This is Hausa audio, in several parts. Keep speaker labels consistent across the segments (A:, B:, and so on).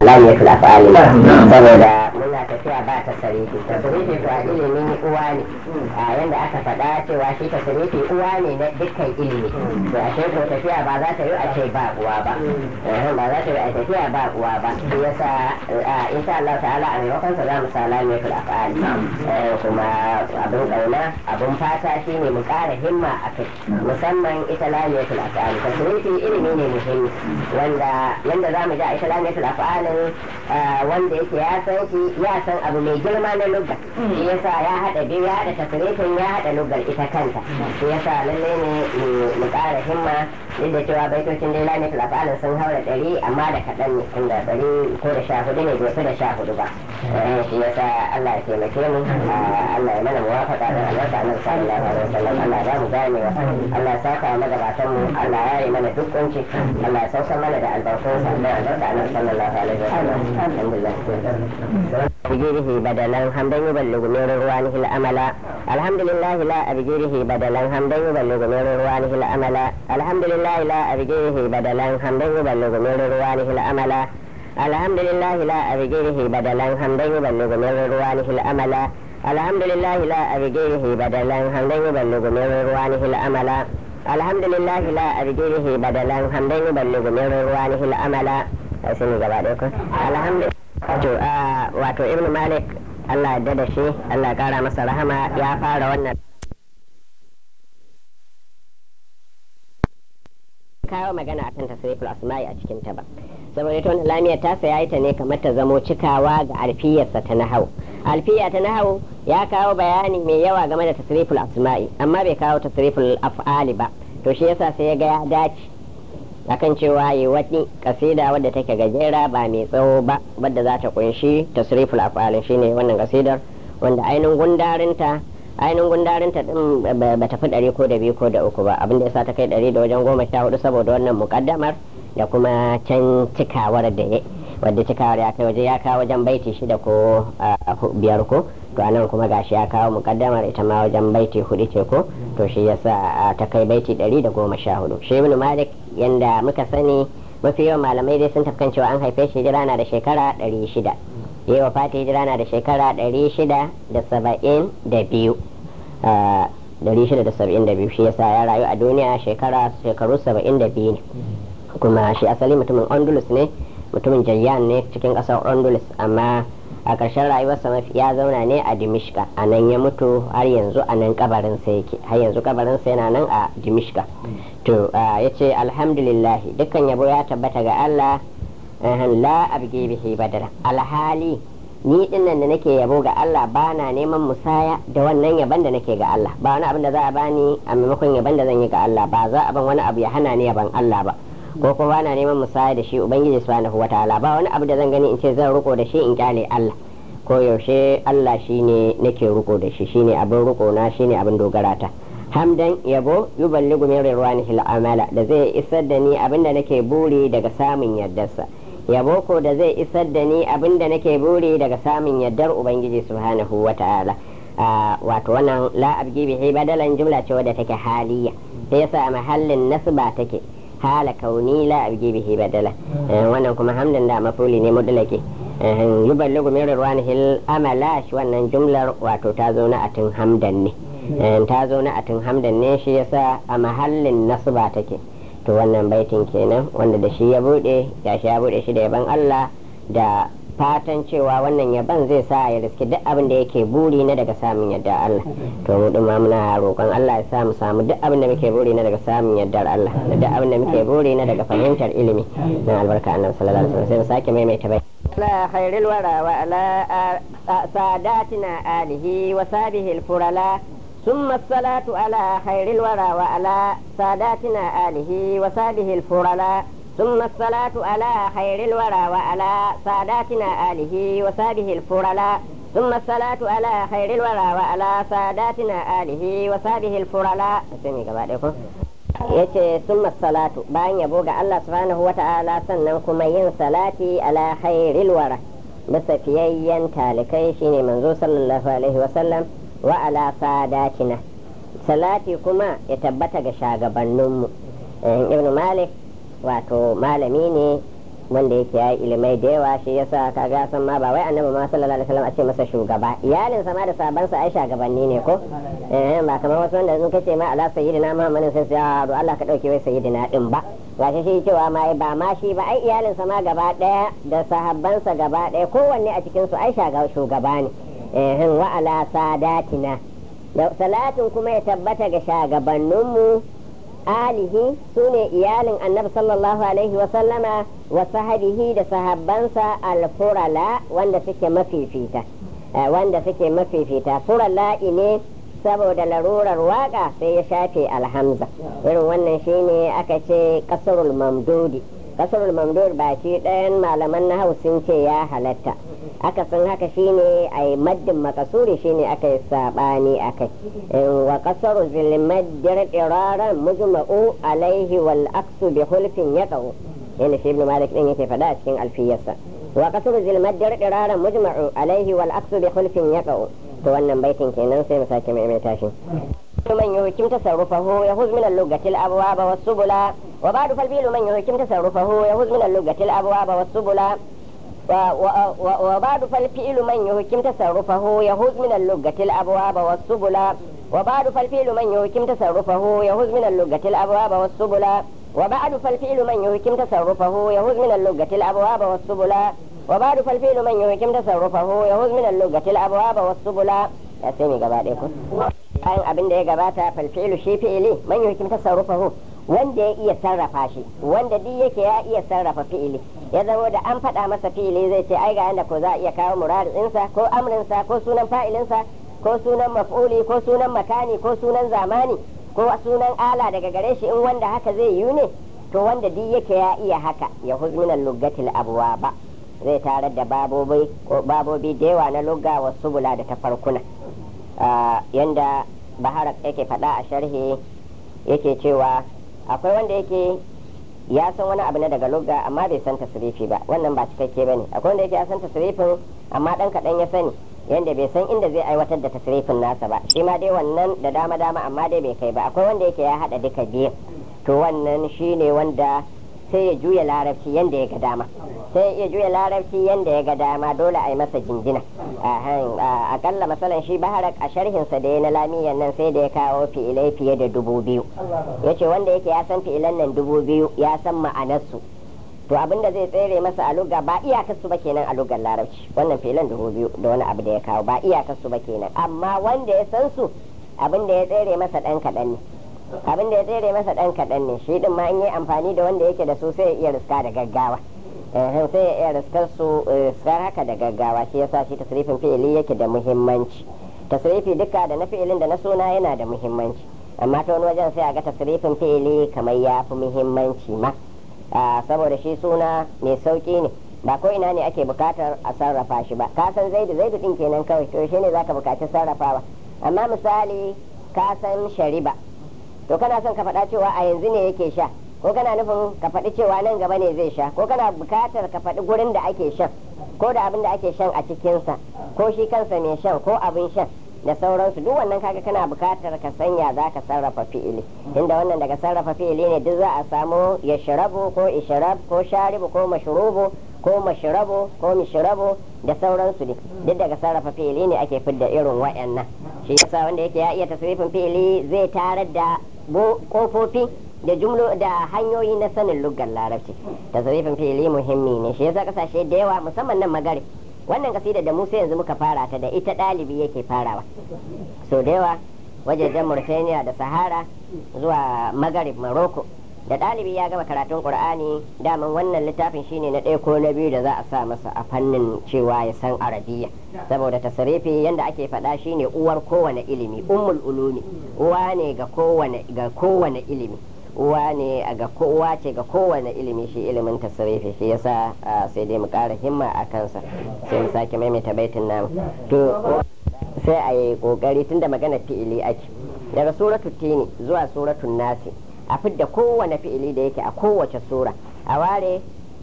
A: lamiyatul af'ali saboda muna tafiya ba ta sarifi ta sarifi to a ilimin uwa ne a yanda aka faɗa cewa shi ta sarifi uwa ne na dukkan ilimi to a ko tafiya ba za ta yi a ce ba uwa ba ba za ta yi a tafiya ba uwa ba shi yasa insha Allah ta'ala a maimakon sa za mu sa lamiyatul af'ali kuma abin kauna abin fata shine mu ƙara himma a kai musamman ita lamiyatul af'ali ta sarifi ilimi ne muhimmi wanda yanda za mu ji a ita lamiyatul af'alin wanda yake ya san shi ya san abu mai girma na lugga shi yasa ya haɗa biyu ya haɗa tasirifin ya haɗa luggar ita kanta shi yasa lallai ne mu ƙara himma duk da cewa baitocin dai lamiyatul af'alin sun haura ɗari amma da kaɗan ne tunda ɗari ko da sha hudu ne bai fi da sha hudu ba shi yasa Allah ya taimake mu Allah ya mana muwafaqa da albarka annabi sallallahu alaihi wasallam Allah ya mu ganewa Allah ya saka magabatan mu Allah ya yi mana duk kunci Allah ya sauka mana da albarkunsa da albarka annabi sallallahu alaihi wasallam alhamdulillah بجيره بدلا حمدا يبلغ من روانه الأمل الحمد لله لا أبجيره بدلا حمدا يبلغ من روانه الأمل الحمد لله لا أبجيره بدلا حمدا يبلغ من روانه الأمل الحمد لله لا أبجيره بدلا حمدا يبلغ من روانه الأمل الحمد لله لا أبجيره بدلا حمدا يبلغ من روانه الأمل الحمد لله لا أبجيره بدلا حمدا يبلغ من روانه الأمل الحمد wato ibn malik allah ya da shi allah ya kara masa rahama ya fara wannan kawo magana akan tasriful asma'i a cikin ta ba saboda ita wannan lamiyar tasa ya yi ta ne kamar ta zamo cikawa ga alfiyarsa ta nahau alfiya ta nahau ya kawo bayani mai yawa game da tasriful asma'i amma bai kawo tasriful af'ali ba to shi yasa sai ya ga ya dace akan cewa yi wani kasida wadda take gajera ba mai tsawo ba wadda za ta kunshi tasriful af'alin shine wannan kasidar wanda ainihin gundarinta ainihin gundarinta din ba ta fi ɗari ko da biyu ko da uku ba abinda ya sa ta kai ɗari da wajen goma sha hudu saboda wannan mukaddamar da kuma can cikawar da ya wadda cikawar ya kai waje ya kawo wajen baiti shida ko biyar ko to anan kuma gashi ya kawo mukaddamar ita ma wajen baiti hudu ce ko to shi yasa ta kai baiti ɗari da goma sha hudu shi ibn malik yanda muka sani mafi yawan malamai dai sun tafkan cewa an haife shi hijira na da shekara ɗari shida yi wa fati hijira na da shekara ɗari shida da saba'in da biyu ɗari shida da saba'in da biyu shi yasa ya rayu a duniya shekara shekaru saba'in da biyu ne kuma shi asali mutumin ondulus ne mutumin jayyan ne cikin ƙasar ondulus amma a ƙarshen rayuwarsa mafi ya zauna ne a dimishka a nan ya mutu har yanzu a nan kabarinsa yake har yanzu kabarinsa yana nan a dimishka to ya ce alhamdulillah dukkan yabo ya tabbata ga allah la abge bihi badara alhali ni dinnan da nake yabo ga Allah ba na neman musaya da wannan yaban da nake ga Allah ba wani abin da za a bani a maimakon yaban da zan yi ga Allah ba za a ban wani abu ya hana ni yaban Allah ba ko kuma bana neman musaya da shi ubangiji subhanahu wataala ba wani abu da zan gani in ce zan riko da shi in kyale Allah ko yaushe Allah shine nake riko da shi shine abin riko na shine abin dogara ta hamdan yabo yuballigu min rirwanihi al'amala da zai isar da ni abin da nake buri daga samun yardarsa yabo ko da zai isar da ni abin da nake buri daga samun yardar ubangiji subhanahu wataala wato wannan la abgi bihi badalan jumla ce wadda take haliya sai yasa a mahallin nasba take hala kauni la abgi bihi badala wannan kuma hamdan da mafuli ne mudlake yuballigu min rirwanihi amala shi wannan jumlar wato ta zo na atin hamdan ne ta zo na atin hamdan ne shi yasa a mahallin nasba take to wannan baitin kenan wanda da shi ya bude ya shi ya bude shi da yaban Allah da fatan cewa wannan yaban zai sa ya riski duk abin da yake buri na daga samun yadda Allah to mu duma muna roƙon Allah ya sa mu samu duk abin da muke buri na daga samun yardar Allah da duk abin da muke buri na daga fahimtar ilimi na albarka annabi sallallahu alaihi wasallam sai mu sake maimaita bai لا خير الورى وعلى ساداتنا آله وصحبه الفرلا ثم الصلاة على خير الورى وعلى ساداتنا آله وصحبه الفرلا ثم الصلاة على خير الورى وعلى ساداتنا آله وصحبه الفرلا ثم الصلاة على خير الورى وعلى ساداتنا آله وصحبه الفرلا yace summa salatu bayan yabo ga Allah subhanahu wa ta'ala sannan kuma yin salati ala khairil wara bisa fiyayyen talikai shine manzo sallallahu alaihi wasallam wa ala sadatina salati kuma ya tabbata ga shagabanninmu ibn malik wato malami ne wanda yake ya ilimai da yawa shi yasa kaga san ma ba wai annabi ma sallallahu alaihi wasallam a ce masa shugaba iyalin sa ma da sabansa ai shugabanni ne ko eh ba kamar wasu wanda sun kace ma ala sayyidina muhammadin sai ya do Allah ka dauke wai sayyidina din ba gashi shi cewa ma ba ma shi ba ai iyalin sa ma gaba daya da sahabbansa gaba daya kowanne a cikin su ai shugaba ne eh wa ala sadatina salatin kuma ya tabbata ga shagabanninmu alihi su ne iyalin annabi sallallahu alaihi wasallama wa sahabihi da sahabbansa alfurala wanda suke mafifita wanda suke mafifita furala ne saboda larurar waka sai ya shafe alhamza irin wannan shine aka ce kasarul mamdudi kasarul mamdud ba shi ɗayan malaman na sun ce ya halatta aka san haka shine a yi maddin makasuri shine aka yi sabani akai wa kasaru zilmaddir iraran mujma'u alaihi wal aksu bi hulfin yaqau yana shi ibn malik din yake faɗa a cikin alfiyarsa wa kasaru zilmaddir iraran mujma'u alaihi wal aksu bi hulfin yaqau to wannan baitin kenan sai mu sake maimaita shi من يحكم تصرفه يفوز من اللغة الأبواب والسبل وبعد فالبيل من يحكم تصرفه يفوز من اللغة الأبواب والسبل وبعد فالفعل من يحكم تصرفه يهوز من اللغة الأبواب والسبل وبعد فالفعل من يحكم تصرفه يهوز من اللغة الأبواب والسبل وبعد فالفعل من يحكم تصرفه يهوز من اللغة الأبواب والسبل وبعد فالفعل من يحكم تصرفه يهوز من اللغة الأبواب والسبل يا سيمي قباديكم bayan abin da ya gabata falfilu shi fi'ili man yuhkim tasarrufahu wanda ya iya sarrafa shi wanda duk yake ya iya sarrafa fi'ili ya zama da an faɗa masa fi'ili zai ce ai ga yanda ko za a iya kawo muradinsa ko amrinsa ko sunan fa'ilinsa ko sunan maf'uli ko sunan makani ko sunan zamani ko sunan ala daga gare shi in wanda haka zai yi ne to wanda duk yake ya iya haka ya huzminan lugatil abuwa ba zai tarar da babobi babobi da yawa na lugga wasu bula da tafarkuna yanda baharak yake faɗa a sharhi yake cewa akwai wanda yake ya san wani abu na daga lugga amma bai san tasirifi ba wannan ba cikakke bane akwai wanda yake ya san tasirifin amma dan kaɗan ya sani yanda bai san inda zai aiwatar da tasirifin nasa ba shi ma dai wannan da dama dama amma dai bai kai ba akwai wanda yake ya haɗa duka biyu to wannan shine wanda sai ya juya larabci yanda ya ga dama sai ya juya larabci yanda ya ga dama dole a yi masa jinjina akalla masalan shi baharak a sharhinsa da ya na lamiyan nan sai da ya kawo fi'ilai fiye da dubu biyu ya ce wanda yake ya san fi'ilan nan dubu biyu ya san ma'anarsu to abin da zai tsere masa a lugga ba iyakarsu ba kenan a luggar larabci wannan fi'ilan dubu biyu da wani abu da ya kawo ba iyakarsu ba kenan amma wanda ya san su abin da ya tsere masa dan kaɗan ne abin da ya tsere masa dan kaɗan ne shi din ma in yi amfani da wanda yake da su sai ya iya riska da gaggawa sai ya iya riskar su riskar haka da gaggawa shi yasa shi tasrifin fi'ili yake da muhimmanci tasrifi duka da na fi'ilin da na suna yana da muhimmanci amma ta wani wajen sai a ga tasrifin fi'ili kamar ya fi muhimmanci ma saboda shi suna mai sauki ne ba ko ina ne ake bukatar a sarrafa shi ba ka san zaidu zaidu din kenan kawai to shi ne zaka bukaci sarrafawa amma misali ka san shariba to kana son ka faɗa cewa a yanzu ne yake sha ko kana nufin ka faɗi cewa nan gaba ne zai sha ko kana bukatar ka faɗi gurin da ake shan ko da abin da ake shan a cikinsa ko shi kansa mai shan ko abin shan da sauransu duk wannan kaga kana bukatar ka sanya za ka sarrafa fi'ili inda wannan daga sarrafa fi'ili ne duk za a samu ya shirabu ko ishrab ko sharibu ko mashrubu ko mashrabu ko mishrabu da sauransu ne duk daga sarrafa fi'ili ne ake fidda irin wayannan shi yasa wanda yake ya iya tasrifin fi'ili zai tarar da kofofi da jumlo da hanyoyi na sanin luggar larabci tasrifin fi'ili muhimmi ne shi yasa kasashe da yawa musamman nan magare wannan kasida da musa yanzu muka fara ta da ita ɗalibi yake farawa so da yawa wajejen mauritania da sahara zuwa magarib morocco da ɗalibi ya gama karatun qur'ani daman wannan littafin shine na ɗaya ko na biyu da za a sa masa a fannin cewa ya san arabiya saboda tasarifi yanda ake faɗa shine uwar kowane ilimi ummul ulumi uwa ne ga kowane ga kowane ilimi uwa ne ga kowa ce ga kowane ilimi shi ilimin tasarifi shi yasa sai dai mu ƙara himma a kansa sai mu sake maimaita baitin namu to sai a yi ƙoƙari tunda magana fi'ili ake daga suratul tini zuwa suratul nasi a fidda kowane fi'ili da yake a kowace sura a ware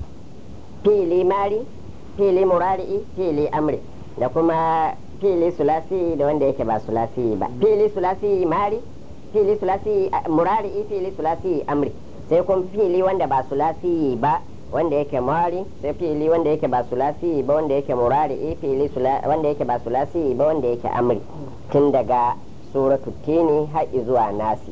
A: fi'ili mari fi'ili murari'i fi'ili amri da kuma fi'ili sulasi da wanda yake ba sulasi ba fi'ili sulasi mari fi'ili sulasi murari'i fi'ili sulasi amri sai kuma fi'ili wanda ba sulasi ba wanda yake mari sai fi'ili wanda yake ba sulasi ba wanda yake murari fi'ili wanda yake ba sulasi ba wanda yake amri tun daga suratu tini har zuwa nasi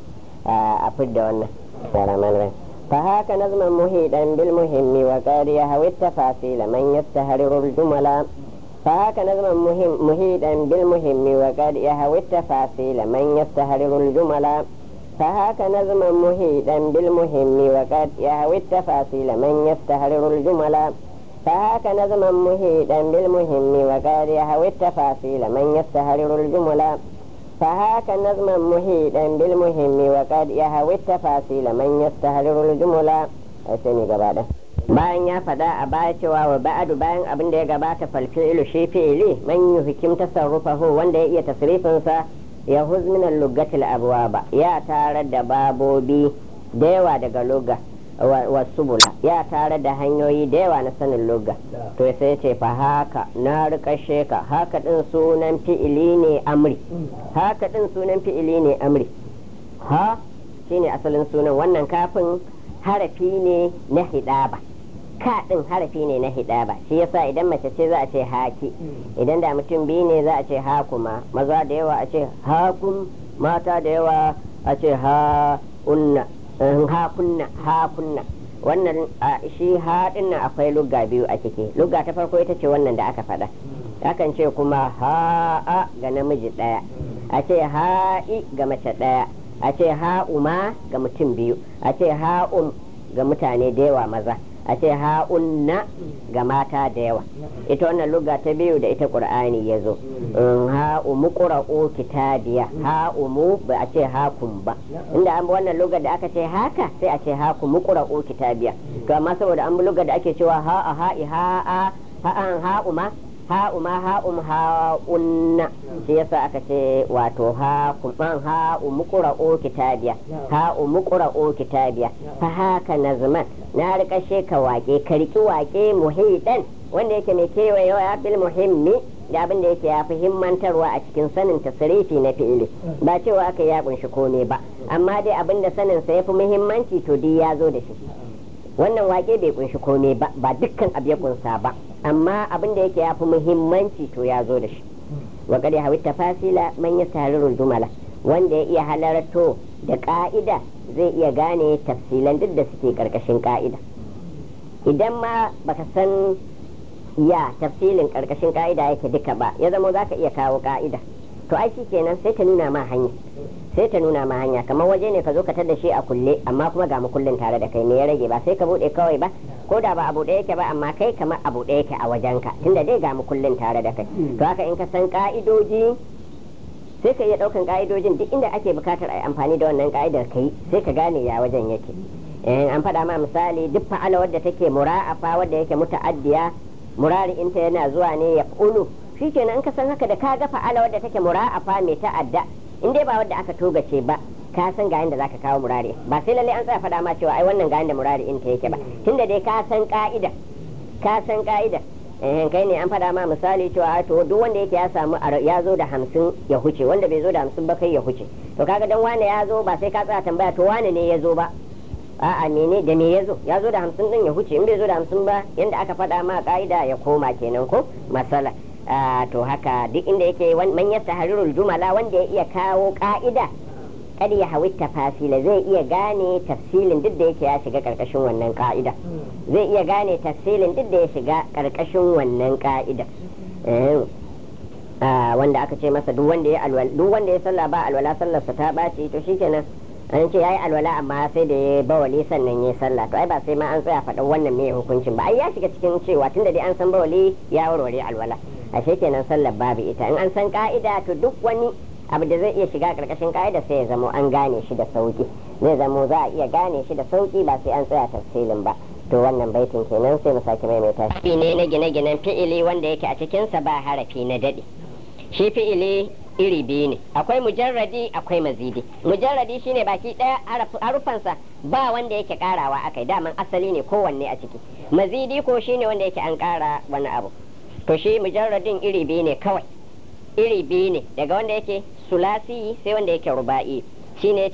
A: a fidda wannan فهاك نظما مهيدا بالمهم وقد يهوي التفاصيل من يستهرر الجمل فهاك نظما مهم مهيدا بالمهم وقد يهوي التفاصيل من يستهرر الجمل فهاك نظما مهيدا بالمهم وقد يهوي التفاصيل من يستهرر الجمل فهاك نظما مهيدا بالمهم وقد يهوي التفاصيل من يستهرر الجمل فهاك نظما مهيدا بالمهم وقد يهوي التفاصيل من يستهرر الجمل أسمي قبادة bayan ya faɗa a baya cewa wa ba'adu bayan abin da ya gabata falfi'ilu shi fi'ili man yuhkim tasarrufahu wanda ya iya tasrifinsa ya huzminan lugatil abwaba ya tare da babobi da yawa daga lugga wasu bula ya tare da hanyoyi da yawa na sanin lugga to sai ce fa haka na rikashe ka haka din sunan fi'ili ne amri haka din sunan fi'ili ne amri ha shine asalin sunan wannan kafin harafi ne na hidaba ka din harafi ne na hidaba shi yasa idan mace ce za a ce haki idan da mutum biyu ne za a ce hakuma maza da yawa a ce hakun mata da yawa a ce ha unna hakunna hakunna wannan shi haɗin nan akwai lugga biyu a ciki lugga ta farko ita ce wannan da aka faɗa akan ce kuma ha'a ga namiji ɗaya a ce ha'i ga mace ɗaya a ce ha'uma ga mutum biyu a ce ha'um ga mutane da yawa maza a ce ha'unna ga mata da yawa ita wannan lugga ta biyu da ita qur'ani ya zo ha'umu qura'u kitabiya ha'umu ba a ce hakun ba inda an wannan lugga da aka ce haka sai a ce hakumu qura'u kitabiya to amma saboda an lugga da ake cewa ha'a ha'i ha'a ha'an ha'uma ha'uma ha'um ha'unna shi yasa aka ce wato ha'uman ha'umu qura'u kitabiya ha'umu qura'u kitabiya fa haka nazman na rika ka wake ka riki wake muhidan wanda yake mai kewayewa bil muhimmi da abin da yake ya fi himmantarwa a cikin sanin tasirifi na fi'ili ba cewa aka ya kunshi kome ba amma dai abin da sanin sa yafi muhimmanci to dai ya zo da shi wannan wake bai kunshi kome ba ba dukkan abu ya kunsa ba amma abin da yake ya fi muhimmanci to ya zo da shi wa qad hawi tafasila man yastarirul jumala wanda ya iya halarto da ka'ida zai iya gane tafsilan duk da suke karkashin ka'ida idan ma baka san ya tafsilin karkashin ka'ida yake duka ba ya zama zaka iya kawo ka'ida to ai kenan sai ta nuna ma hanya sai ta nuna ma hanya kamar waje ne ka zo ka tada shi a kulle amma kuma ga kullun tare da kai me ya rage ba sai ka bude kawai ba ko da ba abu ɗaya yake ba amma kai kamar abu ɗaya yake a wajenka tunda dai ga kullun tare da kai to haka in ka san ka'idoji sai ka iya ɗaukan ka'idojin duk inda ake bukatar a yi amfani da wannan ka'idar kai sai ka gane ya wajen yake an faɗa ma misali duk fa'ala wadda take mura'afa wadda yake muta'addiya murari inta yana zuwa ne ya ulu shikenan in ka san haka da ka ga fa'ala wadda take mura'afa mai ta'adda in dai ba wadda aka togace ba ka san ga yanda zaka kawo murari ba sai lalle an tsaya faɗa ma cewa ai wannan ga yanda murari inta yake ba tunda dai ka san ka'ida ka san ka'ida eh kai ne an faɗa ma misali cewa to duk wanda yake ya samu ya zo da hamsin ya huce wanda bai zo da hamsin ba kai ya huce to kaga dan wane ya zo ba sai ka tsaya tambaya to wane ne ya zo ba a'a mene da me ya zo ya zo da hamsin din ya huce in bai zo da hamsin ba yanda aka faɗa ma ka'ida ya koma kenan ko masala to haka duk inda yake man yasta harirul jumala wanda ya iya kawo ka'ida kada ya hawi tafasila zai iya gane tafsilin duk da yake ya shiga karkashin wannan ka'ida zai iya gane tafsilin duk da ya shiga karkashin wannan ka'ida wanda aka ce masa duk wanda ya alwala duk wanda ya sallah ba alwala sallarsa ta baci to shikenan an ce yayi alwala amma sai da ya bawali sannan ya sallah to ai ba sai ma an tsaya faɗin wannan me hukuncin ba ai ya shiga cikin cewa tunda dai an san bawali ya warware alwala ashe kenan sallar babu ita in an san ka'ida to duk wani abu da zai iya shiga karkashin ka'ida sai ya zamo an gane shi da sauki zai zamo za a iya gane shi da sauki ba sai an tsaya tafsilin ba to wannan baitin kenan sai mu sake maimaita shi ne na gine-ginen fi'ili wanda yake a cikinsa ba harafi na daɗi shi fi'ili iri biyu ne akwai mujarradi akwai mazidi mujarradi shine baki ɗaya harufansa ba wanda yake karawa akai daman asali ne kowanne a ciki mazidi ko shine wanda yake an kara wani abu to shi mujarradin iri biyu ne kawai iri biyu ne daga wanda yake sulasi sai wanda yake ruba'i shine ce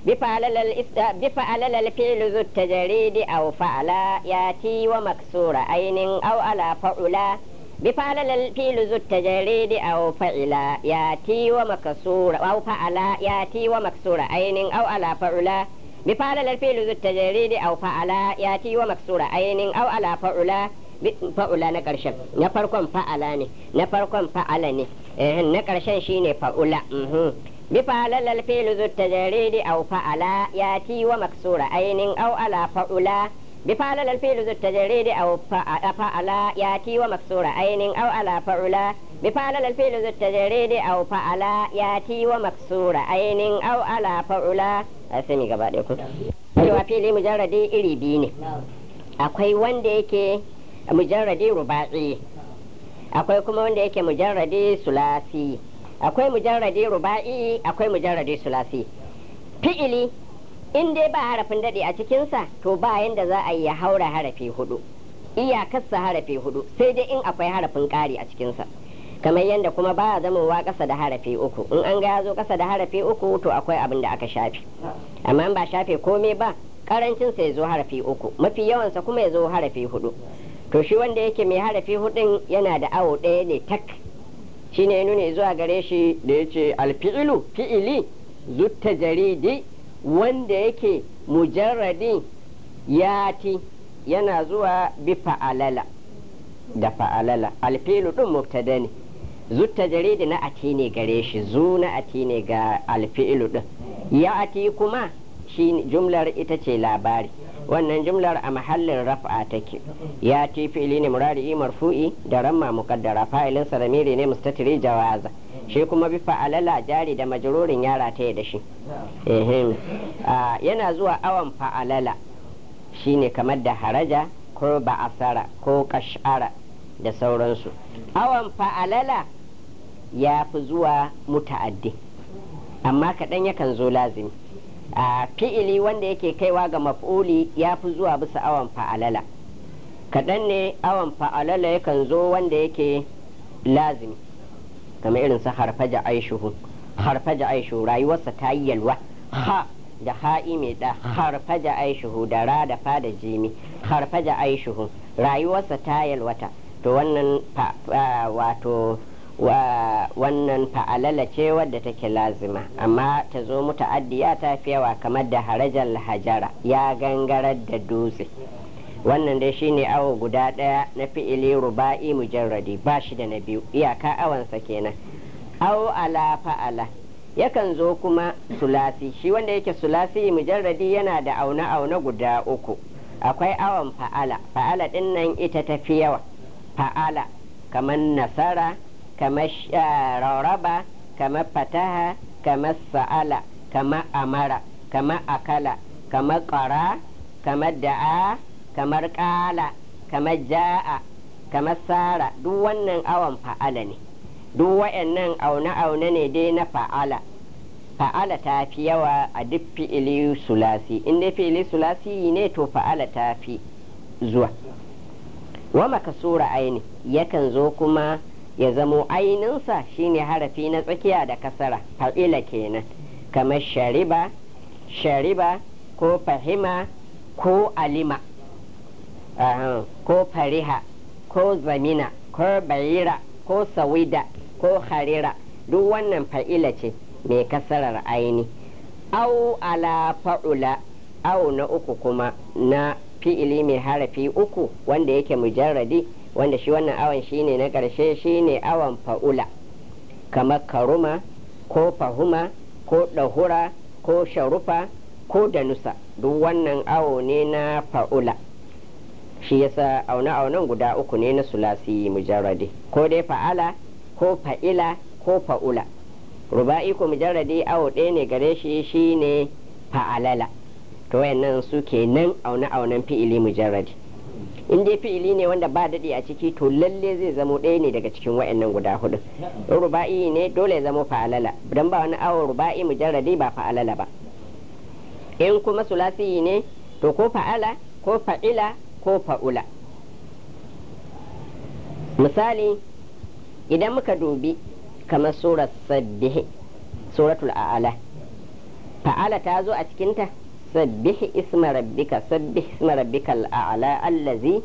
A: بفعل بفعل الفعل ذو التجريد أو فعل ياتي ومكسور عين أو على فعلا بفعل الفعل ذو التجريد أو فعل ياتي ومكسور أو فعل ياتي ومكسور عين أو على فعلا بفعل الفعل ذو التجريد أو فعل ياتي ومكسور عين أو على فعلا fa'ula na ƙarshen na farkon fa'ala ne na farkon fa'ala ne na ƙarshen shine fa'ula bi fa'ala lal fi'lu zu tajaridi aw fa'ala yati wa maksura ainin aw ala fa'ula bi fa'ala lal fi'lu zu tajaridi aw fa'ala yati wa maksura ainin aw ala fa'ula bi fa'ala lal fi'lu zu tajaridi aw fa'ala yati wa maksura ainin aw ala fa'ula asami gaba ɗaya ku cewa fili mujarradi iri biyu ne akwai wanda yake mujarradi ruba'i akwai kuma wanda yake mujarradi sulasi akwai mujarradi ruba'i akwai mujarradi sulasi fi'ili in dai ba harafin daɗe a cikinsa to ba yanda za a yi ya haura harafi hudu iyakarsa harafi hudu sai dai in akwai harafin ƙari a cikinsa kamar yadda kuma ba a zamowa ƙasa da harafi uku in an ga ya zo ƙasa da harafi uku to akwai abin da aka shafe amma ba shafe komai ba karancinsa ya zo harafi uku mafi yawansa kuma ya zo harafi hudu to shi wanda yake mai harafi hudun yana da awo ɗaya ne tak shi ne nuna zuwa gare shi da ya ce alfi'ilu fi'ili zutta jaridi wanda yake mujarradi yati yana zuwa bi fa'alala da fa'alala alfi'ilu ɗin mubtada ne zutta jaridi na ati ne gare shi zu na ati ne ga alfi'ilu ɗin ya ati kuma shi jumlar ita ce labari wannan jumlar a mahallin raf'a take ya ti fi'ili ne murari marfu'i da ramma muqaddara fa'ilin saramiri ne mustatiri jawaza shi kuma bi fa'alala jari da majrurin yara ta da shi yana zuwa awan fa'alala shine kamar da haraja ko ba'asara ko kash'ara da sauransu awan fa'alala ya fi zuwa muta'addi amma kaɗan yakan zo lazimi a fi'ili wanda yake kaiwa ga maf'uli ya fi zuwa bisa awan fa'alala kaɗan ne awan fa'alala yakan zo wanda yake lazimi kamar irin sa harfaja aishuhu harfaja aishuhu rayuwarsa ta yi yalwa ha da ha'i mai da harfaja aishuhu da ra da fa da jimi harfaja aishuhu rayuwarsa ta yalwata to wannan wato wa wannan fa'alala ce wadda take lazima amma ta zo muta'addiya ta fi yawa kamar da harajar hajara ya gangarar da dutse wannan dai shine awo guda ɗaya na fi'ili ruba'i mujarradi ba shi da na biyu iyaka awansa kenan awo ala fa'ala yakan zo kuma sulasi shi wanda yake sulasi mujarradi yana da auna auna guda uku akwai awon fa'ala fa'ala ɗin nan ita ta fi yawa fa'ala kamar nasara kamar raraba kamar fataha kamar sa'ala kamar amara kamar akala kamar ƙara kamar da'a kamar ƙala kamar ja'a kamar sara duk wannan awon fa'ala ne duk wa'annan aune-aune ne dai na fa'ala fa'ala ta fi yawa a duk fi'ili sulasi in dai fi'ili sulasi ne to fa'ala ta fi zuwa wa makasura aini yakan zo kuma ya zamo aininsa shine harafi na tsakiya da kasara fa'ila kenan kamar shariba shariba ko fahima ko alima ko fariha ko zamina ko bayira ko sawida ko harira duk wannan fa'ila ce mai kasarar aini au ala fa'ula au na uku kuma na fi'ili mai harafi uku wanda yake mujarradi wanda shi wannan awon shine na ƙarshe shine awon fa'ula kamar karuma ko fahuma ko ɗahura ko sharufa ko danusa duk wannan awo ne na fa'ula shi yasa aune-aunen guda uku ne na sulasi mujarradi ko dai fa'ala ko fa'ila ko fa'ula ruba'i ko mujarradi awo ɗaya ne gare shi shine fa'alala to wayannan su nan aune-aunen fi'ili mujarradi in dai fi'ili ne wanda ba daɗi a ciki to lalle zai zamo ɗaya ne daga cikin wayannan guda hudu in ruba'i ne dole ya zamo fa'alala dan ba wani awo ruba'i mujarradi ba fa'alala ba in kuma sulasi ne to ko fa'ala ko fa'ila ko fa'ula misali idan muka dubi kamar surar sabbihi suratul a'ala fa'ala ta zo a cikinta sabbih isma rabbika sabbih isma rabbika al'ala allazi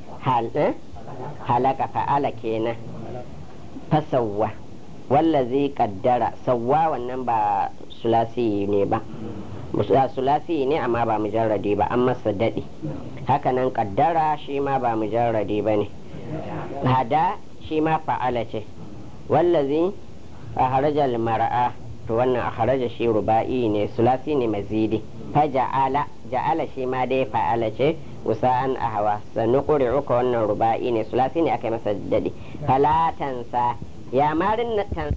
A: halaka fa'ala kenan fasawwa wallazi kaddara sawwa wannan ba sulasi ne ba sulasi ne amma ba mujarradi ba an masa daɗi hakanan kaddara shi ma ba mujarradi ba ne hada shi ma fa'ala ce wallazi a harajar mara'a to wannan a harajar shi ruba'i ne sulasi ne mazidi fa ja'ala ja'ala shi ma dai fa'ala ce usa'an a hawa sannu uka wannan ruba'i ne sulasi ne aka yi masa daɗi falatansa ya marin na tan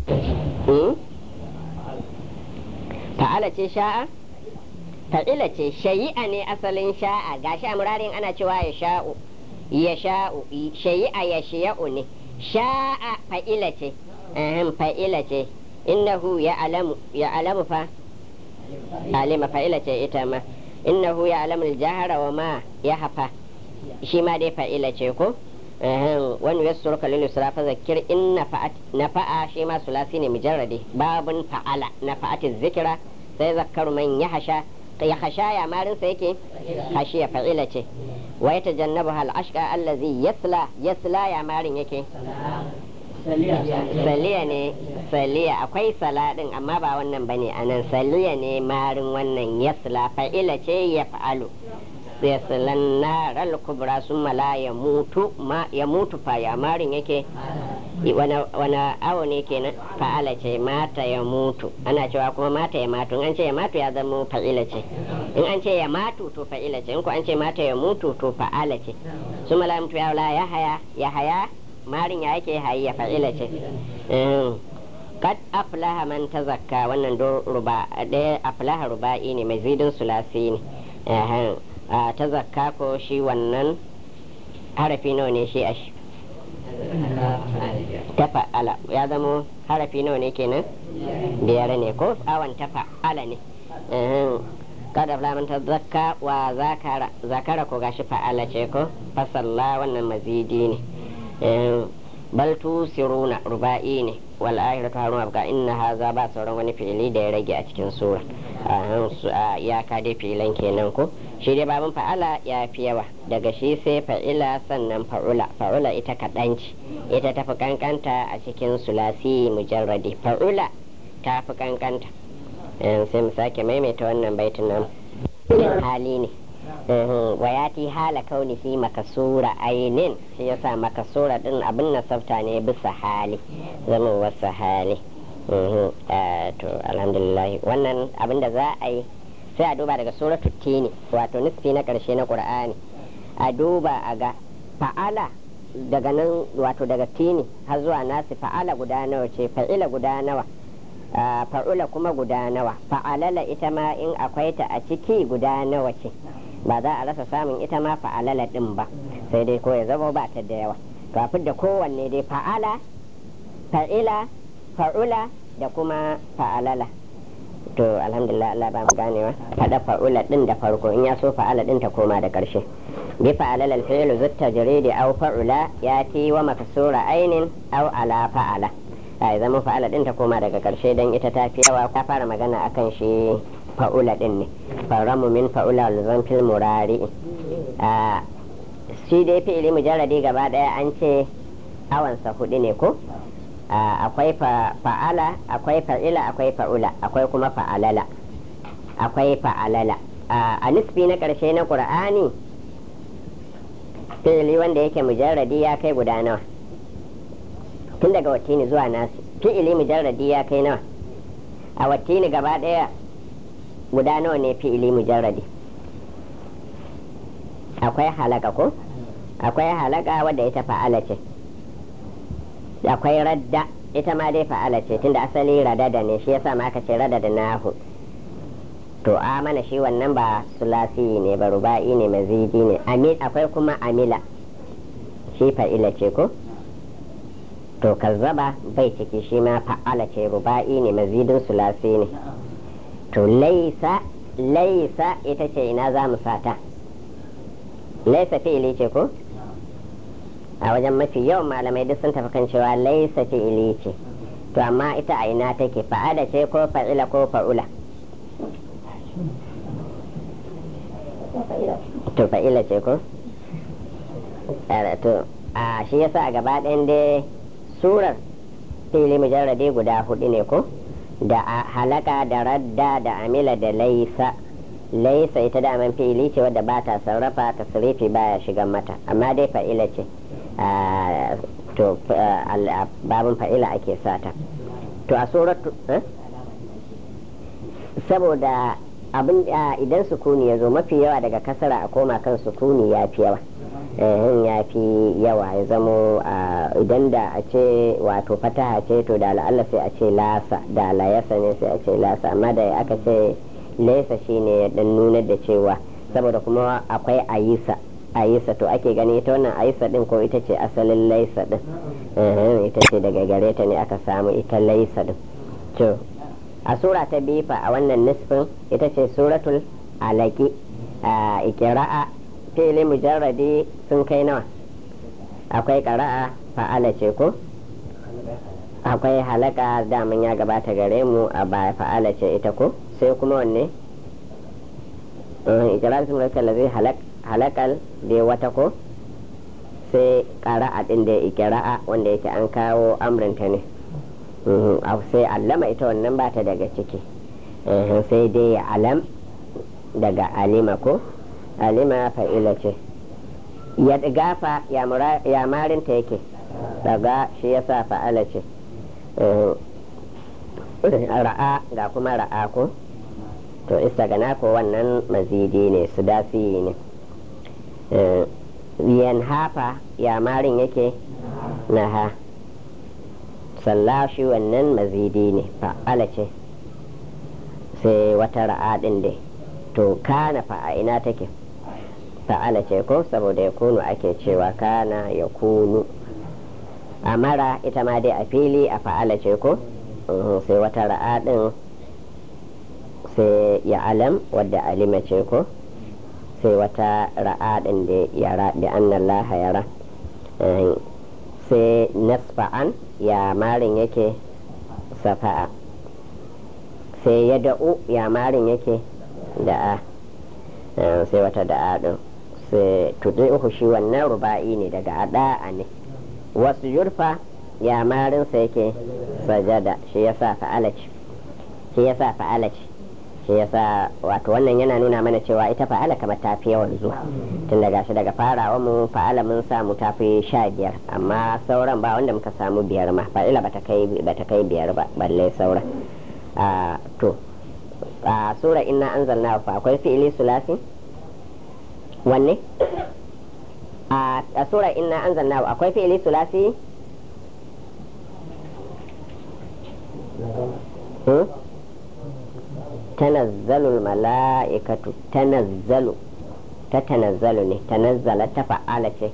A: fa'ala ce sha'a fa'ila ce shayi'a ne asalin sha'a gashi a murarin ana cewa ya sha'u ya sha'u shayi'a ya shiya'u ne sha'a fa'ila ce fa'ila ce innahu ya alamu ya alamu fa alima fa'ila ce ita ma innahu ya alamu jahara wa ma ya hafa shi ma dai fa'ila ce ko wani ya surka lil yusra fa zakir in nafa'at nafa'a shi ma sulasi ne mujarradi babun fa'ala nafa'at zikra sai zakkaru man ya hasha ya hasha ya marin sa yake hashiya fa'ila ce wa yatajannabu hal ashqa allazi yasla yasla ya marin yake saliya ne saliya akwai sala din amma ba wannan bane anan saliya ne marin wannan yasla fa'ila ce ya fa'alu yaslan naral kubra sun mala ya mutu ma ya mutu fa ya marin yake wani awo ne kenan fa'ala ce mata ya mutu ana cewa kuma mata ya matu in an ce ya matu ya zama fa'ila ce in an ce ya matu to fa'ila ce in ko an ce mata ya mutu to fa'ala ce su mala mutu ya wala ya haya ya haya marin ya yake hayi ya fa'ila ce kad aflaha man tazakka wannan do ruba ɗaya aflaha ruba'i ne mai zidin sulasi ne ta zakka ko shi wannan harafi nawa ne shi a shi ta fa'ala ya zamo harafi nawa ne kenan biyar ne ko awon ta fa'ala ne kada flaman ta zakka wa zakara zakara ko gashi fa'ala ce ko fasalla wannan mazidi ne bal tusiruna ruba'i ne wal akhiratu harun abka inna haza ba sauran wani fi'ili da ya rage a cikin sura ya ka dai fi'ilan kenan ko shi dai babin fa'ala ya fi yawa daga shi sai fa'ila sannan fa'ula fa'ula ita kaɗan ce ita tafi kankanta a cikin sulasi mujarradi fa'ula ta fi kankanta sai mu sake maimaita wannan baitin nan hali ne wayati hala kaunihi makasura ainin shi yasa makasura din abin nasabta ne bisa hali zama wasu hali to alhamdulillah wannan abin da za a yi sai a duba daga suratul tini wato nisfi na karshe na qur'ani a duba a ga fa'ala daga nan wato daga tini har zuwa nasi fa'ala guda nawa ce fa'ila guda nawa fa'ula kuma guda nawa fa'alala ita ma in akwai ta a ciki guda nawa ce ba za a rasa samun ita ma fa'alala din ba sai dai ko ya zama ba ta da yawa kafin da kowanne dai fa'ala fa'ila fa'ula da kuma fa'alala to alhamdulillah Allah ba mu ganewa fada fa'ula din da farko in ya so fa'ala din ta koma da karshe bi fa'alala al-fi'lu zutta jaridi aw fa'ula yati wa makasura ainin aw ala fa'ala ai zama fa'ala din ta koma daga karshe dan ita ta fi yawa ta fara magana akan shi fa'ula din ne faramu min fa'ula luzan fil murari a shi dai fi'ili mujarradi gaba daya an ce awansa hudu ne ko akwai fa'ala akwai fa'ila akwai fa'ula akwai kuma fa'alala akwai fa'alala a nisfi na karshe na qur'ani fi'ili wanda yake mujarradi ya kai guda nawa tun daga watini zuwa nasi fi'ili mujarradi ya kai nawa a watini gaba daya guda nawa ne fi'ili mujarradi akwai halaka ko akwai halaka wadda ita fa'ala ce akwai radda ita ma dai fa'ala ce tunda asali radada ne shi yasa ma aka ce radada nahu to amana shi wannan ba sulasi ne ba ruba'i ne mazidi ne akwai kuma amila shi fa'ila ce ko to kazzaba bai ciki shi ma fa'ala ce ruba'i ne mazidin sulasi ne to laisa laisa ita ce ina za mu sata laisa fi'ili ce ko a wajen mafi yawan malamai duk sun tafi kan cewa laisa fi'ili ce to amma ita a ina take fa'ala ce ko fa'ila ko fa'ula to fa'ila ce ko to a shi yasa a gaba ɗayan dai surar fili mujarrade guda hudu ne ko da halaka da radda da amila da laisa laisa ita daman fili ce wadda ba ta sarrafa tasrifi baya shiga mata amma dai fa'ila ce to babin fa'ila ake sata to a suratu saboda abin idan sukuni ya zo mafi yawa daga kasara a koma kan sukuni ya fi yawa ya fi yawa ya zamo idan da a ce wato fataha ce to da la'alla sai a ce lasa da layasa ne sai a ce lasa amma da aka ce laisa shine ya dan nunar da cewa saboda kuma akwai ayisa ayisa to ake gani ita wannan ayisa din ko ita ce asalin laisa din ita ce daga gare ta ne aka samu ita laisa din to a sura ta bifa a wannan nisfin ita ce suratul alaki a ikira'a fili mujarradi sun kai nawa akwai ƙara'a fa'ala ce ko akwai halaka daman ya gabata gare mu a baya fa'ala ce ita ko sai kuma wanne ikira'a sun rika lazai halakal da wata ko sai ƙara'a ɗin da ikira'a wanda yake an kawo amrinta ne sai allama ita wannan ba ta daga ciki sai dai alam daga alima ko alima fa'ila ce ya gafa ya marinta yake daga shi ya sa fa'ala ce ra'a ga kuma ra'a ko to istagana ko wannan mazidi ne su dasi ne yan hafa ya marin yake na ha sallashi wannan mazidi ne fa'ala ce sai wata ra'a din dai to kana fa'a ina take fa'ala ce ko saboda ya kunu ake cewa kana ya kunu amara ita ma dai a fili a fa'ala ce ko sai wata ra'a din sai ya alam wadda alima ce ko sai wata ra'a din da yara da annallaha yara sai nasfa'an ya marin yake safa'a sai ya da'u ya marin yake da'a sai wata da'a din sai tuɗi uku shi wannan ruba'i ne daga ada'a ne wasu yurfa ya marinsa yake sajada shi yasa fa'alaci shi yasa fa'alaci shi yasa wato wannan yana nuna mana cewa ita fa'ala kamar ta fi yawan zuwa tun daga shi daga farawa mu fa'ala mun samu ta fi sha biyar amma sauran ba wanda muka samu biyar ma fa'ila bata kai bata kai biyar ba balle sauran to a sura inna anzalna fa akwai fi'ili sulasi wanne a sura inna anzalna akwai fi'ili sulasi tanazzalul mala'ikatu tanazzalu ta tanazzalu ne tanazzala ta fa'ala ce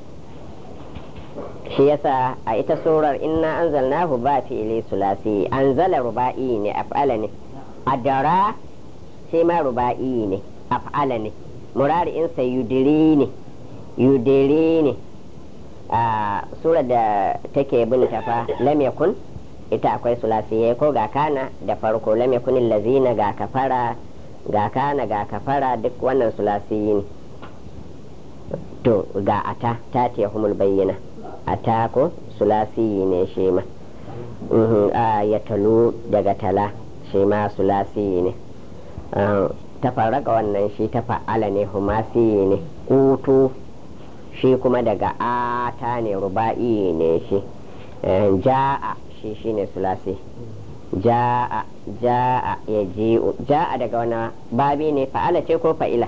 A: shi yasa a ita surar inna anzalnahu ba fi'ili sulasi anzala ruba'i ne af'ala ne adara shi ma ruba'i ne af'ala ne murari'insa yudiri ne yudiri ne a surar da take bin tafa lam yakun ita akwai sulasiye ko ga kana da farko lam yakun lazina ga kafara ga kana ga kafara duk wannan sulasiyi ne to ga ata ta ce humul bayyana ata ko sulasiyi ne shi ma a ya talu daga tala shi ma sulasiyi ne ta farraka wannan shi ta fa'ala ne humasiyi ne kutu shi kuma daga ata ne ruba'i ne shi ja'a shi shine sulasi ja'a ja'a ya ji'u ja'a daga wani babi ne fa'ala ce ko fa'ila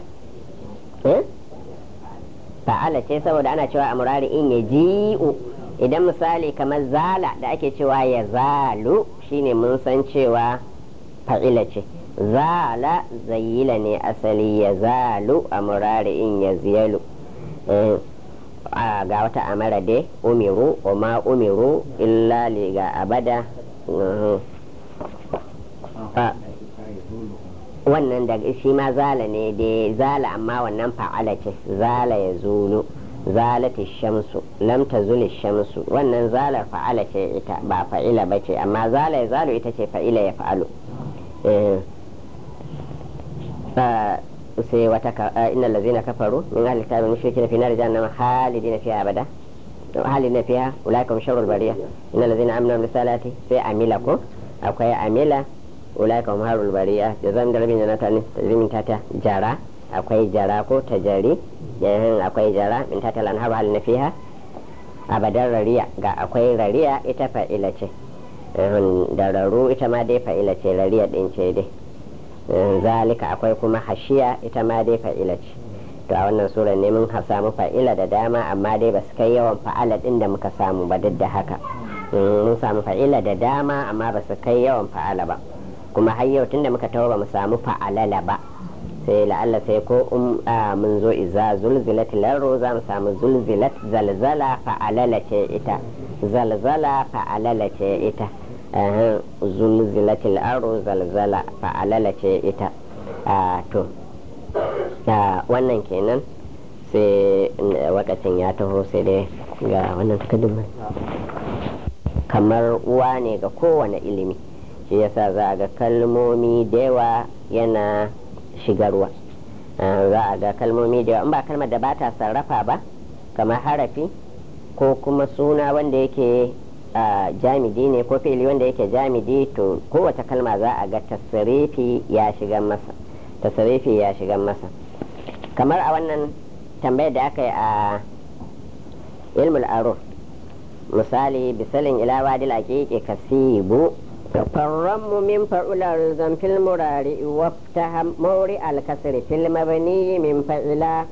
A: fa'ala ce saboda ana cewa a murari in ya ji'u idan misali kamar zala da ake cewa ya zalu shine mun san cewa fa'ila ce zala zayila ne asali ya zalu a murari in ya ziyalu ga wata amara dai umiru wa ma umiru illa li ga abada wannan da shi ma zala ne dai zala amma wannan fa'ala ce zala ya zulu zalati shamsu lam tazuli shamsu wannan zalar fa'ala ce ita ba fa'ila ba ce amma zala ya zalu ita ce fa'ila ya fa'alu sai wata innal ladzina kafaru min ahli kitabi mushrikina fi nar jahannama khalidina fiha abada halina fiha ulaika hum sharrul bariya innal ladzina amanu risalati sai amila ko akwai amila ulaika hum harul bariya jazam da rabin janata ne tajrimin tata jara akwai jara ko tajari yayin akwai jara min tata lan haru halina fiha abadan rariya ga akwai rariya ita fa'ila ce da raru ita ma dai fa'ila ce rariya din ce dai zalika akwai kuma hashiya ita ma dai fa'ila ce to a wannan sura ne mun samu fa'ila da dama amma dai ba su kai yawan fa'ala din da muka samu ba duk da haka mun samu fa'ila da dama amma ba su kai yawan fa'ala ba kuma har yau tunda muka tawo ba mu samu fa'alala ba sai la'alla sai ko mun zo iza zulzilat laro za mu samu zulzilat zalzala fa'alala ce ita zalzala fa'alala ce ita zulzilat laro zalzala fa'alala ce ita to wannan kenan sai wakacin ya taho sai dai ga wannan takardun kamar uwa ne ga kowane ilimi shi yasa za a ga kalmomi da yawa yana shigarwa za a ga kalmomi da yawa in ba kalmar da ba ta sarrafa ba kamar harafi ko kuma suna wanda yake jamidi ne ko fili wanda yake jamidi to kowace kalma za a ga tasirifi ya shiga masa tasirifi ya shiga masa kamar a wannan tambayar da aka yi a ilmul aro misali bisalin ilawa dil aqiqi kasibu فالرم من فعل الزم في المرارع وافتح مورع الكسر في المبني من فعلا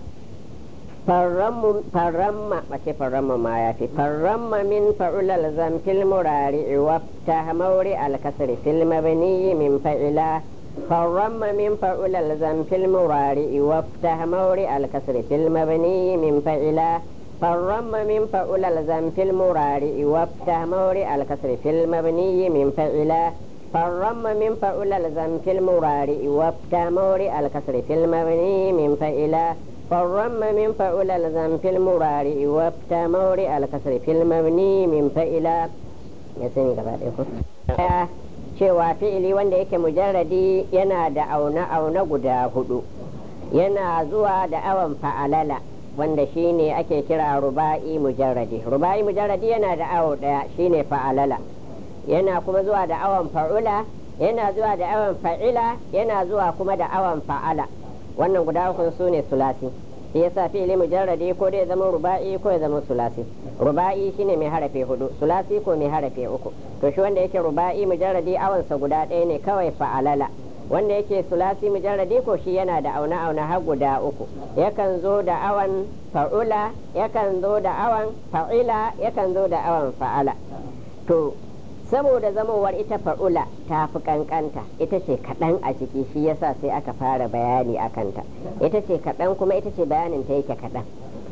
A: فالرم فالرم ما فالرم ما يفي فالرم من فعل الزم في المرارع وافتح مورع الكسر في المبني من فعلا فالرم من فعل الزم في المرارع وافتح مورع الكسر في المبني من فعلا فالرم من فعل الزم في المرارع وافتح مورع الكسر في المبني من فعلا فالرم من فعل الزم في المرارع وافتح مورع الكسر في المبني من فعلا فالرم من فعل الزم في المرارع وافتح مورع الكسر في المبني من فعلا يسني كذا cewa fi'ili wanda yake mujarradi yana da auna-auna guda hudu yana zuwa da awon fa'alala wanda shine ake kira ruba'i mujarradi ruba'i mujarradi yana da awo daya shine fa'alala yana kuma zuwa da awon fa'ula yana zuwa da awon fa'ila yana zuwa kuma da awon fa'ala wannan guda uku su ne sulasi shi yasa fi'ili mujarradi ko dai zama ruba'i ko ya zama sulasi ruba'i shine mai harafe hudu sulasi ko mai harafe uku to shi wanda yake ruba'i mujarradi awansa guda ɗaya ne kawai fa'alala wanda yake sulasi mujarradi ko shi yana da auna auna har guda uku yakan zo da awan fa'ula yakan zo da awan fa'ila yakan zo da awan fa'ala to saboda zamowar ita fa'ula ta fi kankanta ita ce kaɗan a ciki shi yasa sai aka fara bayani a kanta ita ce kaɗan kuma ita ce bayanin ta yake kaɗan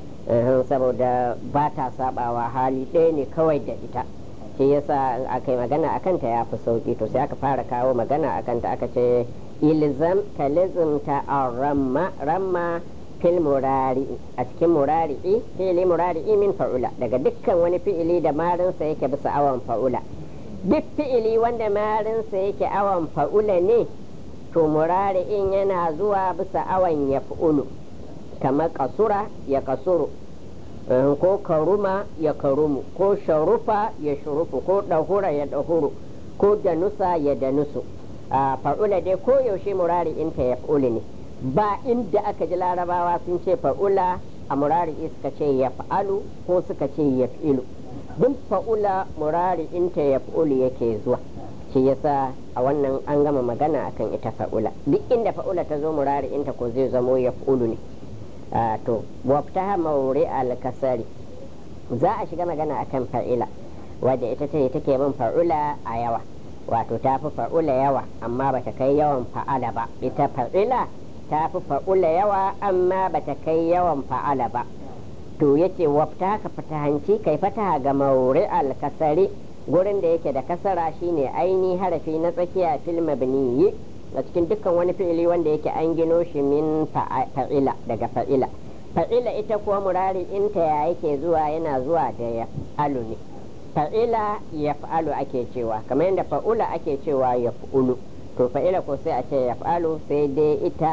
A: saboda ba ta sabawa hali ɗaya ne kawai da ita shi yasa aka yi magana a kanta ya fi sauki to sai aka fara kawo magana a kanta aka ce ilzam ka lizimta a ramma ramma fil murari'i a cikin murari'i fi'ili murari'i min fa'ula daga dukkan wani fi'ili da marinsa yake bisa awan fa'ula duk fi'ili wanda marinsa yake awan fa'ula ne to murari'in yana zuwa bisa awan ya fa'ulu kamar kasura ya kasuru ko karuma ya karumu ko sharufa ya shurufu ko ɗahura ya ɗahuru ko danusa ya danusu a fa'ula dai ko yaushe murari inta ya fa'uli ne ba inda aka ji larabawa sun ce fa'ula a murari suka ce ya fa'alu ko suka ce ya fi'ilu duk fa'ula murari inta ya fa'uli yake zuwa shi yasa a wannan an gama magana akan ita fa'ula duk inda fa'ula ta zo murari inta ko zai zamo ya fa'ulu ne to waftaha mauri al-kasari za a shiga magana akan fa'ila wadda ita ce take bin fa'ula a yawa wato ta fi fa'ula yawa amma bata kai yawan fa'ala ba ita fa'ila ta fi fa'ula yawa amma bata kai yawan fa'ala ba to yace wafta ka fatahanci kai fataha ga mauri al-kasari gurin da yake da kasara shine aini harafi na tsakiya fil mabniyi a cikin dukkan wani fi'ili wanda yake an gino shi min fa'ila daga fa'ila fa'ila ita kuwa murari inta ya yake zuwa yana zuwa da ya alu ne fa'ila ya fa'alu ake cewa kamar yadda fa'ula ake cewa ya fa'ulu to fa'ila ko sai a ce ya fa'alu sai dai ita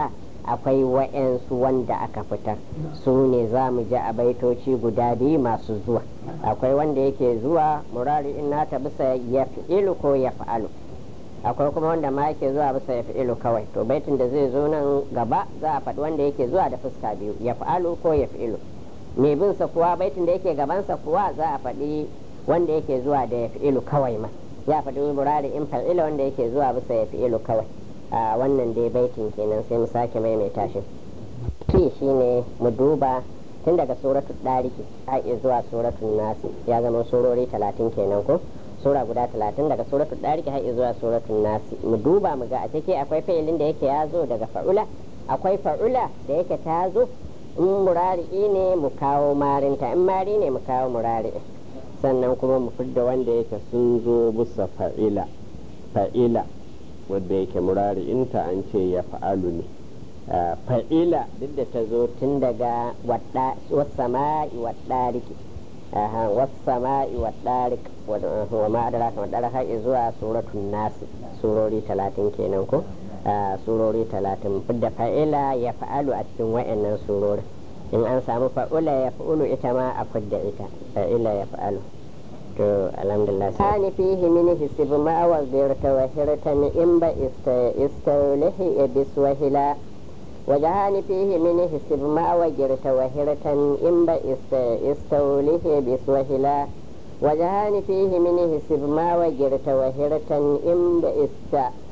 A: akwai wa'yansu wanda aka fitar su ne za mu ji a baitoci guda biyu masu zuwa akwai wanda yake zuwa murari in nata bisa ya fi'ilu ko ya fa'alu akwai kuma wanda ma yake zuwa bisa ya fi'ilu kawai to baitin da zai zo nan gaba za a faɗi wanda yake zuwa da fuska biyu ya fa'alu ko ya fi'ilu mai bin sa kuwa baitin da yake gabansa kuwa za a faɗi wanda yake zuwa da ya fi'ilu kawai ma ya faɗi murari in fa'ila wanda yake zuwa bisa ya fi'ilu kawai a wannan dai baitin kenan sai mu sake maimaita shi shi shine mu duba tun daga suratu ɗariki har zuwa suratu nasi ya zama surori talatin kenan ko sura guda talatin daga suratu ɗariki har zuwa suratu nasi mu duba mu ga a ciki akwai fa'ilin da yake ya zo daga fa'ula akwai fa'ula da yake ta zo in murari'i ne mu kawo marinta in mari ne mu kawo murari'i sannan kuma mu fidda wanda yake sun zo bisa fa'ila fa'ila wadda yake murari'inta an ce ya fa'alu ne fa'ila duk da ta zo tun daga wasama'i waɗariki wasama'i waɗarik wa ma'adara kamar ɗara har zuwa suratun nasi surori talatin kenan ko surori talatin fidda fa'ila ya fa'alu a cikin wa'annan surori in an samu fa'ula ya fa'ulu ita ma a fidda ita fa'ila ya fa'alu to alhamdulillah sani fihi min hisib ma wa zirta wa hirtan in ba istaulihi ibis wa hila وجهان فيه من حسب ما وجرت وهرة إن استوله بسوهلا وجهان فيه من حسب ما وجرت وهرة إن بإست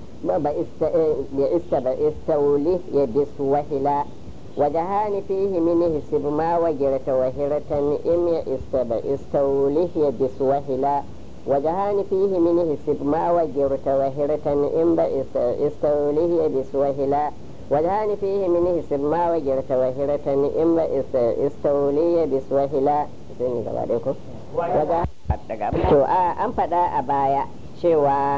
A: بإست بإستوله بسوهلا وجهان فيه من حسب ما وجرت وهرة إن يئست بإستوله بسوهلا وجهان فيه من حسب ما وجرت وهرة إن بإستوله بسوهلا وجهان فيه من حسب ما وجرت وهرة إن استولي بسوهلا to an faɗa a baya cewa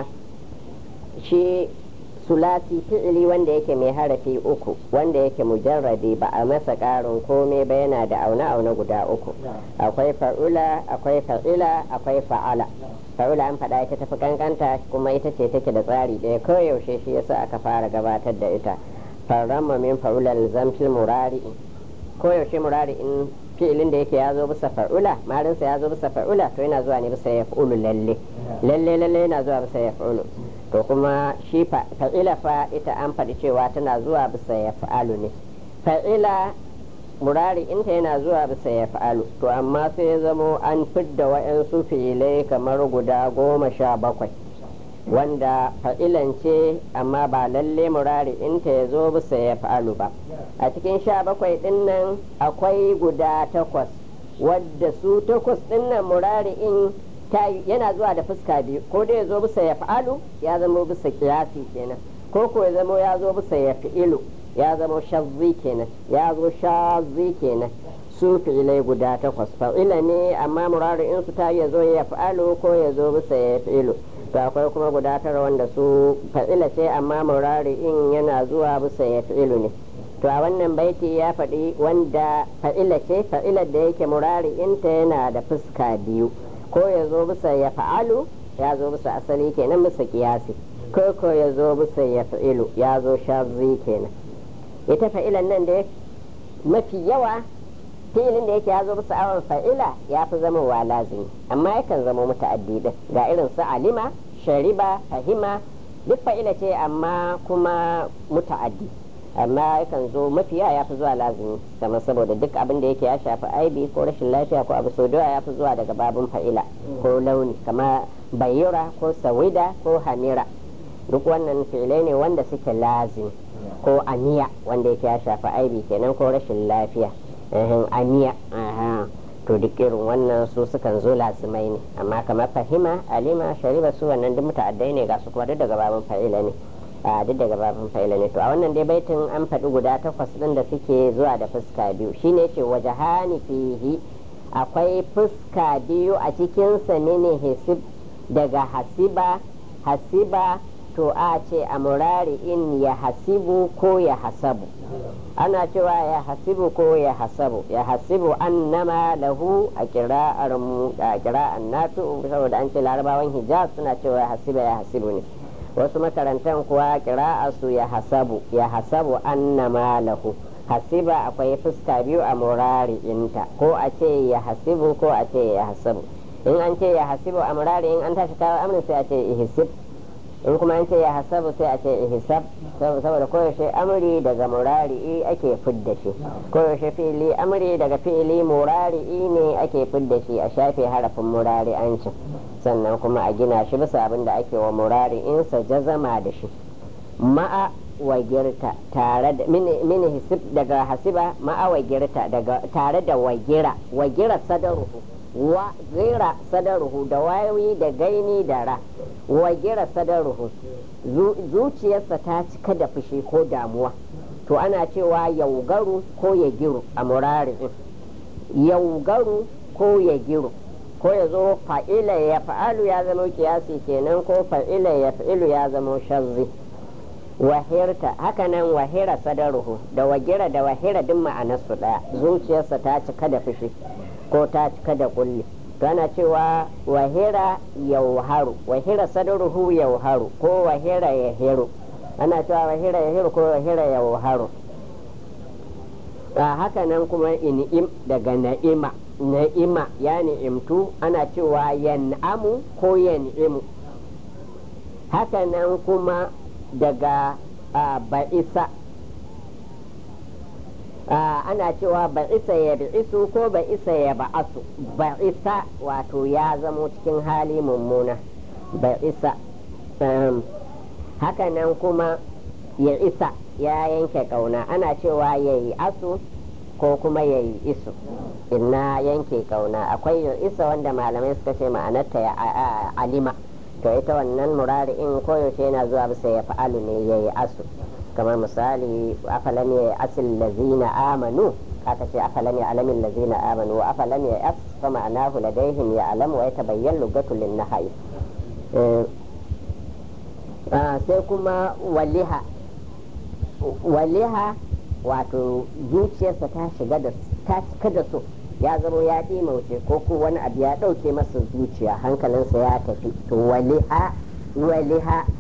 A: shi sulasi fi'ili wanda yake mai harafi uku wanda yake mujarrabi ba a masa ƙarin komai ba yana da aune-aune guda uku akwai fa'ula akwai fa'ila akwai fa'ala fa'ula an faɗa ita tafi kankanta kuma ita ce take da tsari ɗaya koyaushe shi yasa aka fara gabatar da ita farramma min fa'ulal zamfil murari koyaushe murari in fi'ilin da yake ya zo bisa fa'ula marinsa ya zo bisa fa'ula to yana zuwa ne bisa ya fa'ulu lalle lalle lalle yana zuwa bisa ya fa'ulu to kuma shi fa'ila fa ita an faɗi cewa tana zuwa bisa ya fa'alu ne fa'ila murari inta yana zuwa bisa ya fa'alu to amma sai ya zamo an fidda wa'yansu fi'ilai kamar guda goma sha bakwai wanda fa'ilan ce amma ba lalle murari inta ya zo bisa ya fa'alu ba a cikin sha bakwai ɗin nan akwai guda takwas wadda su takwas ɗin nan murari in yana zuwa da fuska biyu ko dai ya zo bisa ya fa'alu ya zama bisa kiyasi kenan ko ko ya zama ya zo bisa ya fi'ilu ya zama shazzi kenan ya zo shazzi kenan su fi'ilai guda takwas fa'ila ne amma murari in su ta ya zo ya fa'alu ko ya zo bisa ya fi'ilu to akwai kuma guda tara wanda su fa'ila ce amma murari in yana zuwa bisa ya fi'ilu ne to a wannan baiti ya faɗi wanda fa'ila ce fa'ilar da yake murari inta yana da fuska biyu ko ya zo bisa ya fa'alu ya zo bisa asali kenan bisa kiyasi ko ko ya zo bisa ya fa'ilu ya zo shazzi kenan ita fa'ilan nan da mafi yawa filin da yake ya zo bisa awon fa'ila ya fi zama wa lazimi amma yakan zama muta'addi din ga irin su alima shariba fahima duk fa'ila ce amma kuma muta'addi amma yakan zo mafiya ya fi zuwa lazimi kamar saboda duk abin da yake ya shafi aibi ko rashin lafiya ko abu sau ya fi zuwa daga babin fa'ila ko launi kama bayyura ko sawida ko hamira duk wannan fi'ilai ne wanda suke lazimi ko aniya wanda yake ya shafi aibi kenan ko rashin lafiya aniya to duk irin wannan su sukan zo lazimai ne amma kamar fahima alima shariba su wannan duk muta'addai ne ga su kuma duk daga babin fa'ila ne a duk daga babin fa'ila ne to a wannan dai baitin an faɗi guda takwas ɗin da suke zuwa da fuska biyu shine ce waje hani fihi akwai fuska biyu a cikin sa ne hisib daga hasiba hasiba to a ce a murari in ya hasibu ko ya hasabu ana cewa ya hasibu ko ya hasabu ya hasibu annama lahu a kira'ar mu a kira'ar natu saboda an ce larabawan hijaz suna cewa ya hasiba ya hasibu ne wasu makarantan kuwa su ya hasabu ya hasabu anna malahu hasiba akwai fuska biyu a murari'inta ko a ce ya hasibu ko a ce ya hasabu in an ce ya hasibu a murari in an tashi kawo amrin sai a ce ihisib in kuma an ce ya hasabu sai a ce ihisab saboda koyaushe amri daga murari'i ake fidda shi koyaushe fi'ili amri daga fi'ili murari'i ne ake fidda shi a shafe harafin murari'ancin sannan kuma a gina shi bisa abin da ake wa murari'insa jazama da shi ma'a wagirta tare da mini hisib daga hasiba ma'a wagirta daga tare da wagira wagira sadaruhu wa gira sadaruhu da wayoyi da gaini da ra wa gira sadaruhu zuciyarsa ta cika da fushi ko damuwa to ana cewa yaugaru ko ya giru a murari'in yaugaru ko ya giru ko ya zo fa'ila ya fa'alu ya zama kiyasi kenan ko fa'ila ya fa'ilu ya zama shazzi wahirta hakanan wahira sadaruhu da wagira da wahira duk ma'anarsu daya zuciyarsa ta cika da fushi ko ta cika da kulli to ana cewa wahira yauharu wahira sadaruhu yauharu ko wahira yahiru ana cewa wahira yahiru ko wahira yauharu a haka nan kuma in'im daga na'ima na'ima ya ni'imtu ana cewa yan'amu ko yan'imu haka nan kuma daga ba'isa ana cewa ba'isa ya bi'isu ko ba'isa ya ba'asu ba'isa wato ya zamo cikin hali mummuna ba'isa haka nan kuma ya isa ya yanke kauna ana cewa ya yi asu ko kuma ya yi isu inna yanke kauna akwai ya isa wanda malamai suka ce ma'anarta ya alima to ita wannan murari'in koyaushe yana zuwa bisa ya fa'alu ne ya yi asu kamar misali afalam ya asil lazina amanu aka ce afalam ya alamin lazina amanu wa afalam ya as fa ma'anahu ladaihim ya alam wa yatabayyan lugatul nahai sai kuma waliha waliha wato zuciyarsa ta shiga da ta cika da so ya zama ya ɗimauce ko ko wani abu ya ɗauke masa zuciya hankalinsa ya tafi to waliha waliha